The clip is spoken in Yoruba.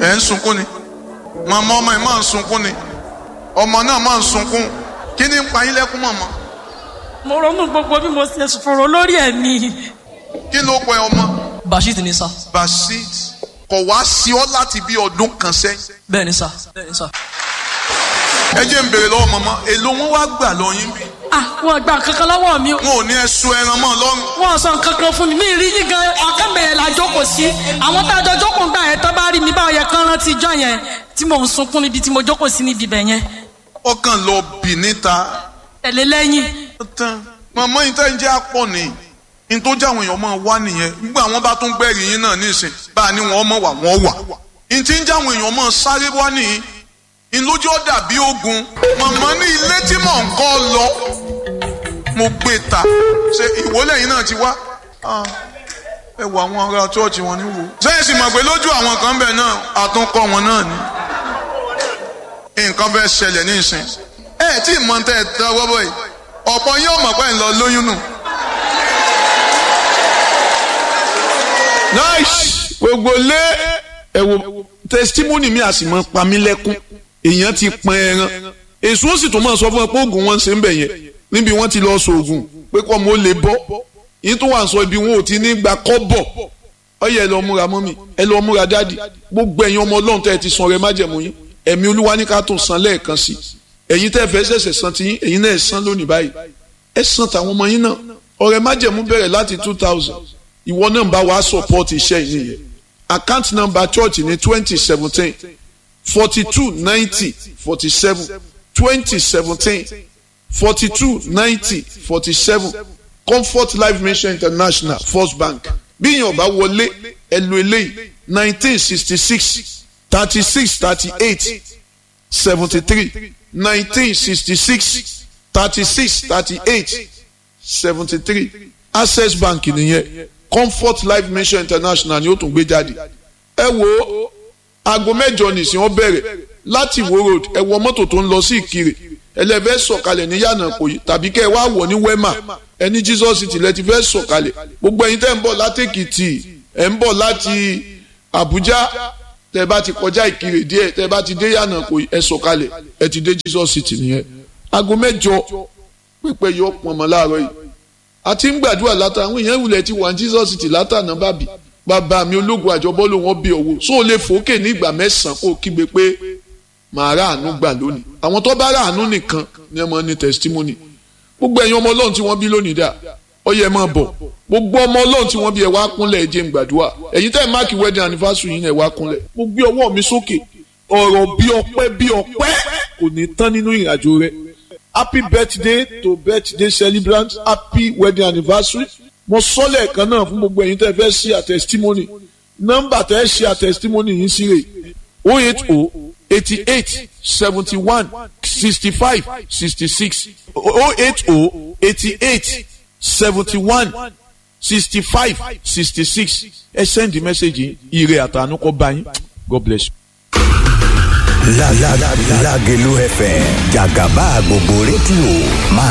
ẹ̀ ń sunkún ni màmá ọmọ ẹ̀ máa ń sunkún ni ọmọ náà máa ń sunkún kí ni ń pa yín lẹ́kún màmá mo ronú gbogbo bí mo ṣe fòrò lórí ẹ̀ ni. kí ló pẹ ọmọ bashit ni sá basit kò wá sí ọ láti bí ọdún kan sẹ́yìn bẹ́ẹ̀ ni sá bẹ́ẹ̀ ni sá. ẹ jẹ́ ń bèrè lọ́wọ́ màmá èló wọn wá gbà lọ́yìn bí ah wọn gba kankan lọ́wọ́ mi wọn ò ní ẹ sun ẹran mọ́ lọ́rùn wọn sọ kankan fún mi mi rí yín gan akẹ́bẹ̀rẹ̀ la jókòó sí àwọn tá a jọ jókòó gbà yẹn tó bá rí mi báwo yẹ kán rántí ijọ́ yẹn tí mò ń sunkún níbi tí mo jókòó sí níbi ibẹ̀ yẹn ọkàn lọ bì níta tẹ̀lé lẹ́yìn tán màmá yìí tẹ́ ń jẹ́ àpọ̀ ni n tó jẹ́ àwọn èèyàn máa wá nìyẹn nígbà wọn bá tún gbẹ̀rì yín náà nísìn bá a ní wọn mọ̀ wà wọ́n wà n tí ń jẹ́ àwọn èèyàn máa sáré wá nìyí n lójú ó dàbí ogun màmá ní ilé tí mò ń kọ́ lọ mo gbé ta ṣe ìwọlé yìí náà ti wá Ah, ẹ wọ àwọn ará chọ́ọ̀chì wọn ní wò. sẹ́yìn sì mọ̀ pé lójú àwọn kan bẹ̀ náà àtúnkọ́ wọn náà ni nǹkan fẹ́ ṣẹlẹ̀ ní ìsìn ẹ tí mọ̀ tẹ́ ẹ tẹ́ ọwọ́ bọ̀ yìí ọ̀pọ̀ yóò mọ̀ pé ń lọ lóyún nù. nice gbogbo lé ẹ wo testimony mi àsì mọ pa mí lẹ́kún èèyàn ti pọn ẹran èso ó sì tún máa sọ fún ẹ pé oògùn wọn ń ṣe ń bẹ̀ yẹn níbi wọ́n ti lọ sọ oògùn pé kọ́ mo lè bọ́ yìí tó wà ń sọ ibi wọn ò ti ní gba kọ́bọ̀ ọyẹ ẹ lọ múra mọ́mì ẹ lọ múra dáàdì gbogbo ẹ̀yin ọmọ ọlọ́run tẹ́ ẹ ti san ọrẹ májẹ̀mú yín ẹ̀mí olúwa ní ká tó san lẹ́ẹ̀kan sí ẹ̀yin tẹ́ ẹ fẹ́ ṣẹ̀ṣẹ̀ san ti yín ẹ̀yin náà ẹ san lónìí báyìí ẹ san tàwọn ọmọ yín náà ọrẹ májẹ̀mú bẹ̀rẹ̀ láti two thousand ìwọ náà bá wàá support iṣẹ́ yìí nìyẹn account number church ní twenty seventeen forty two ninety forty seven twenty seventeen forty two ninety forty seven comfort life mission international first bank bíyàn bá wọlé ẹ lo eléyìí nineteen sixty six thirty six thirty eight seventy three nineteen sixty six thirty six thirty eight seventy three access bank nìyẹn comfort life mission international ni ó tún gbé jáde ẹ wo aago mẹ́jọ nìsín ó bẹ̀rẹ̀ láti wo road ẹ wọ mọ́tò tó ń lọ sí ìkirè ẹlẹ́fẹ́ sọ̀kalẹ̀ ní yànnà kòyí tàbí kẹ́ ẹ wá wọ̀ ní wema ẹni jesus city lẹ ti fẹ́ sọ̀kalẹ̀ gbogbo ẹ̀yin tẹ́ ń bọ̀ látèkìtì ẹ̀ ń bọ̀ láti abuja tẹ́ bá ti kọjá ìkirè díẹ̀ tẹ́ bá ti dé yànnà kòyí ẹ sọ̀kalẹ̀ ẹ ti dé jesus city nìyẹn aago mẹ́jọ pípẹ́ yọ pọ̀nmọ́ láàárọ̀ yìí àti ń gbàdúrà látà àwọn èèyàn ìwúlẹ̀ ti wà ní jesus city látànà bàbí bàbá mi ológun àjọbọ́ ló wọ́n bí owó so o lè fòókè ní ìgbà mẹ́sàn-án kó o kígbe pé màá rà àánú gbà lónìí àwọn tó bá rà àánú nìkan ni ẹ máa ní testimony gbogbo ẹ̀yin ọmọ ọlọ́run tí wọ́n bí lónìí dà ó yẹ máa bọ̀ gbogbo ọmọ ọlọ́run tí wọ́n bí ẹ wá kúnlẹ̀ ẹ jẹ́ n gbàdúrà ẹ̀yin tẹ́ ẹ máàkì wedding anniversary yín ẹ wá kúnlẹ̀ mo gbé ọwọ́ mi sókè ọ̀rọ̀ bí ọpẹ́ bí ọpẹ́ kò ní tán nínú ìrìnàjò rẹ happy birthday to birthday celebrant happy wedding anniversary mo sọ lẹ́ẹ̀kan náà fún gbogbo ẹ̀yin tẹ́ fẹ́ ṣe a testimony nọ́mbà tẹ́ ṣe a testimony yìí sí rè o eight o eighty eight seventy one sixty five sixty six o eight o eighty eight seventy one sixty five sixty six ẹ send the message yìí ire àtànú kọ́ bá yín God bless you. La la la Lágelú FM jàgàbá gbogbo rédíò máa